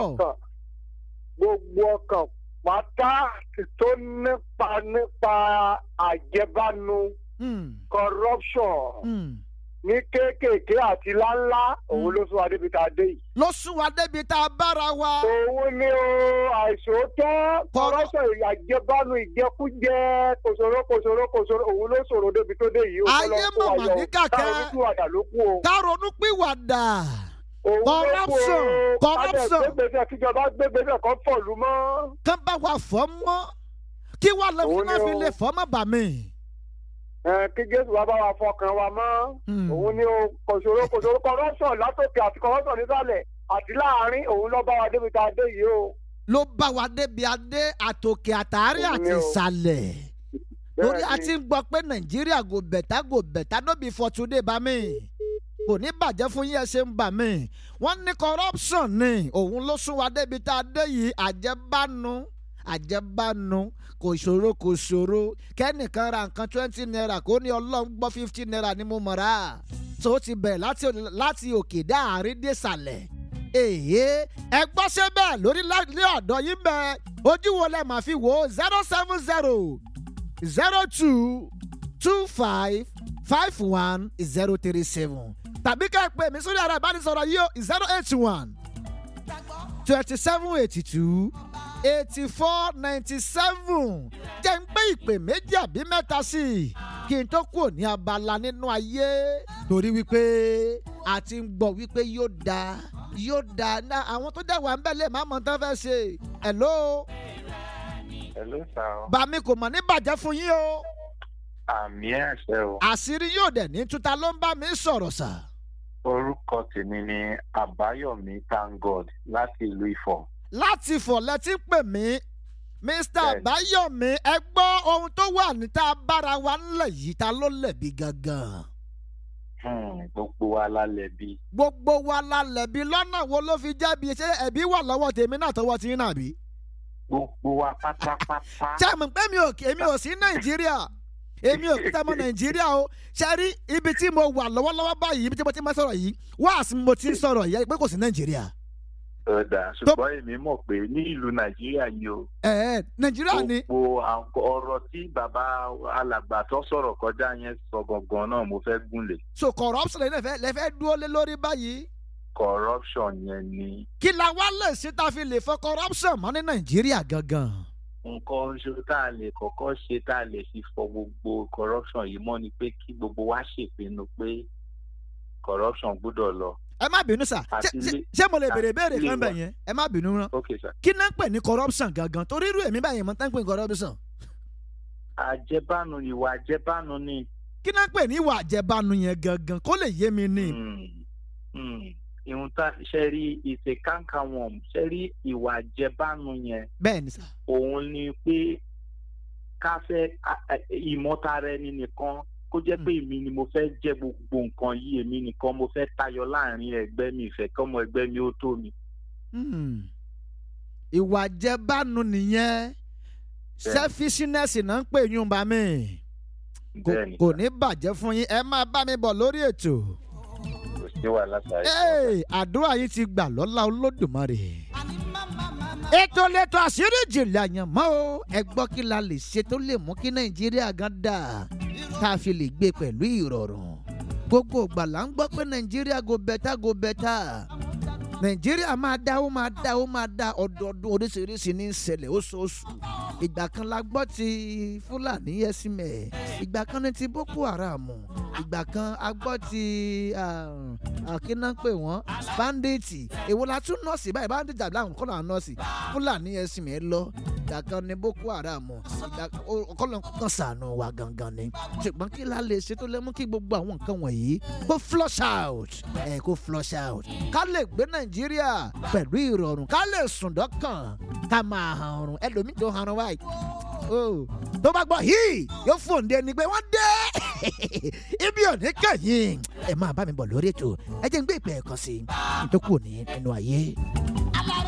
ọkàn gbogbo ọkàn pátá tó nípa nípa àjẹbánu Hmm, corruption hmm. ní kéékèèké àti láńlá òun ló sún adébi tá a dé yìí. ló sún wa débi tá a bára wa. òun ni o àìsòótọ́ corruption àjẹbánu ìjẹkújẹ kòsòrò kòsòrò kòsòrò òun ló sọ̀rọ̀ débi tó dé yìí. Ayé mọ̀mọ̀ ní kàkẹ́. táwọn oníkùwàdà ló kú o. ká ronú pìwàdà. òun ló kú o. Corruption, corruption. kájọ gbégbèsè kíjọba gbégbèsè kan fọ̀lú mọ́. kán bá wa fọ́ mọ́ kí wàá lọ Òun fún náà ni fi o. lè fọ́ mọ́ bà mí. Ẹ, kí jésù wa bá wa fọkàn wa mọ́. Hmm. òun ni o kòsòrò kòsòrò corruption látòkè àti corruption nísàlẹ̀ àti láàárín òun ló bá wa débi tá a dé yìí o. ló bá wa débi adé àtòkè àtàrí Òun àti ni o. ìsàlẹ̀. torí a Bẹ́ẹ̀ni. ti ń gbọ́ pé nàìjíríà gò bẹ̀tà gò bẹ̀tà nóbi fọ̀túndé bá mi kò ní bàjẹ́ fún yín ẹ ṣe ń bà mí wọ́n ní corruption ni òun ló sún wa débi tá a dé yìí àjẹbánu àjẹbánu kò ṣòro kò ṣòro kẹ́nìkan ra nǹkan twenty naira kó ní ọlọ́run gbọ́ fifty naira ni mo mọ̀ ra tó ti bẹ̀rẹ̀ láti láti òkè dá àárín dé sàlẹ̀ èyí ẹ gbọ́ ṣe bẹ́ẹ̀ lórí ní ọ̀dọ̀ yín bẹ́ẹ̀ ojú wo lẹ máa fi wò ó zero seven zero zero two two five five one zero three seven tàbí ká ẹ pè mí sórí ara ìbánisọ̀rọ̀ yìí ó zero eight one twenty seven eighty two eighty four ninety seven jẹ́ ń pé ìpè méjì àbí mẹ́ta sí i kí n tó kúrò ní abala nínú ayé torí wípé a ti ń gbọ́ wípé yóò dáa yóò dáa ná àwọn tó dẹ̀ wà ń bẹ̀ lè má mọ̀ tán fẹ́ ṣe hello Hello, sir. bàmí kò mọ̀ ní bàjẹ́ fún yín o Àmì àṣẹ o. àṣírí yóò dẹ̀ ní tuta ló ń bá mi sọ̀rọ̀ sà. Orúkọ tèmi ni Àbáyọ̀mí Thank God láti ìlú Ifọ̀. láti fọ̀lẹ́ tí ń pè mí mr Bẹ́ẹ̀ni. àbáyọ̀mí ẹ gbọ́ ohun tó wà níta bára wa ńlẹ̀ yìí ta ló lẹ̀bi gangan. Hmm, Gbogbo wa lálẹ́ bí. gbogbo wa la lẹ̀bi lọ́nà wo ló fi jẹ́bi ṣé ẹ̀bí wà lọ́wọ́ tèmi náà tọwọ́ tí ń nà bí. Gbogbo wa pátápátá. ṣé àmì pé mi ò èmi ò sí nàìjíríà èmi ò kíta mọ́ nàìjíríà o ṣe rí ibi tí mo wà lọ́wọ́lọ́wọ́ báyìí ibi tí mo ti máa sọ̀rọ̀ yìí wáàsí mo ti ń sọ̀rọ̀ yìí pé kò sí nàìjíríà. Ọ̀dà ṣùgbọ́n èmi mọ̀ pé ní ìlú Nàìjíríà yìí o. ẹ ẹ nàìjíríà ni Gbogbo àwọn ọ̀rọ̀ tí bàbá alàgbà tó sọ̀rọ̀ kọjá yẹn sọ gangan náà mo fẹ́ gúnlẹ̀. so corruption lẹ́fẹ̀ẹ́ lẹ́fẹ̀ẹ́ dúró lé lórí báyìí. Corruption yẹn ni kí la wá lè ṣe tá a fi lè fọ corruption mọ́ ní nàìjíríà gangan. nǹkan oṣù tá a lè kọ́kọ́ ṣe tá a lè fi fọ gbogbo corruption yìí mọ́ ni pé kí gbogbo wa ṣèpinnu pé corruption gbọ́dọ̀ lọ. ẹ má bínú sà Àti Ṣé- ṣé- ilé- ṣé mo lè béèrè béèrè ilé kan bẹ̀ wa. yẹn ẹ má bínú rán ok sir. kí náà ń pè ní corruption gangan torí irú èmi báyìí mo tán ń pè ní corruption àjẹbánu ìwà àjẹbánu ni. kí náà ń pè ní ìwà àjẹbánu yẹn gangan kó lè yé mi ní. Hmm, hmm. ìhun tá ṣe rí ìṣe kánká wọn ṣe rí ìwà àjẹbánu yẹn bẹ́ẹ̀ ni sà òun ni pé ká fẹ́ a- a- ìmọ̀tara ẹni nìkan kó jẹ́ pé èmi ni mo fẹ́ jẹ́ gbogbo nǹkan yìí èmi nìkan mo fẹ́ tayọ láàrin ẹgbẹ́ mi ìfẹ́ kọ́mọ ẹgbẹ́ mi ó tó mi. Hmm. ìwà àjẹbánu nìyẹn selfishness náà ń pè yún bá mi Kò- bẹ́ẹ̀ni kò ní bàjẹ́ fún yín ẹ máa bá mi bọ̀ lórí ètò. kò sí wàhálà sáré. Hey, àdúrà yìí ti gbà lọ́la olódùmarè. ètò lẹ́tọ̀ àṣírí ìjìnlẹ̀ àyànmọ́ o ẹ gbọ́ kí la lè ṣe tó lè mú kí nàìjíríà gan dà tá a fi lè gbé pẹ̀lú ìrọ̀rùn. gbogbo ìgbà là ń gbọ́ pé nàìjíríà go bẹ́tà go bẹ́tà. nàìjíríà máa dá ó máa dá ó máa dá ọdọọdún oríṣiríṣi ní ìṣẹ̀lẹ̀ oṣooṣù. ìgbà kan la gbọ́ ti fúlàní ẹ̀sìnmẹ̀ ìgbà kan ní ti boko haram ìgbà kan a gbọ́ ti àkínná pè wọ́n báńdíìtì èwo la tún nọ́ọ̀sì báyìí báńdíìtì àbí àwọn kọ́nà nọ́ọ̀sì fúlàní ẹ̀sìnmẹ̀ lọ ìgbà kan ní boko haram ìgbà kọ́nà kan sànù wa gangan ni ṣùgbọ́n kí la lè ṣe tó lè mú kí gbogbo àwọn nǹkan wọ̀nyí kó flush out ẹ̀ kó flush out ká lè gbé nàìjíríà pẹ̀lú ìrọ̀rùn ká lè sùn dọ́kàn ká máa hàn ọ̀run ẹlòmíì tó hàn ọ̀run báyìí oh tó bá gbọ́ híì yóò fòǹde ni pé wọ́n dé ibi òní kẹ́yìn ẹ máa bá mi bọ̀ lórí ètò ẹ jẹ́ ń gbé ìpè ẹ̀kan sí i nítorí kò ní nínú ayé.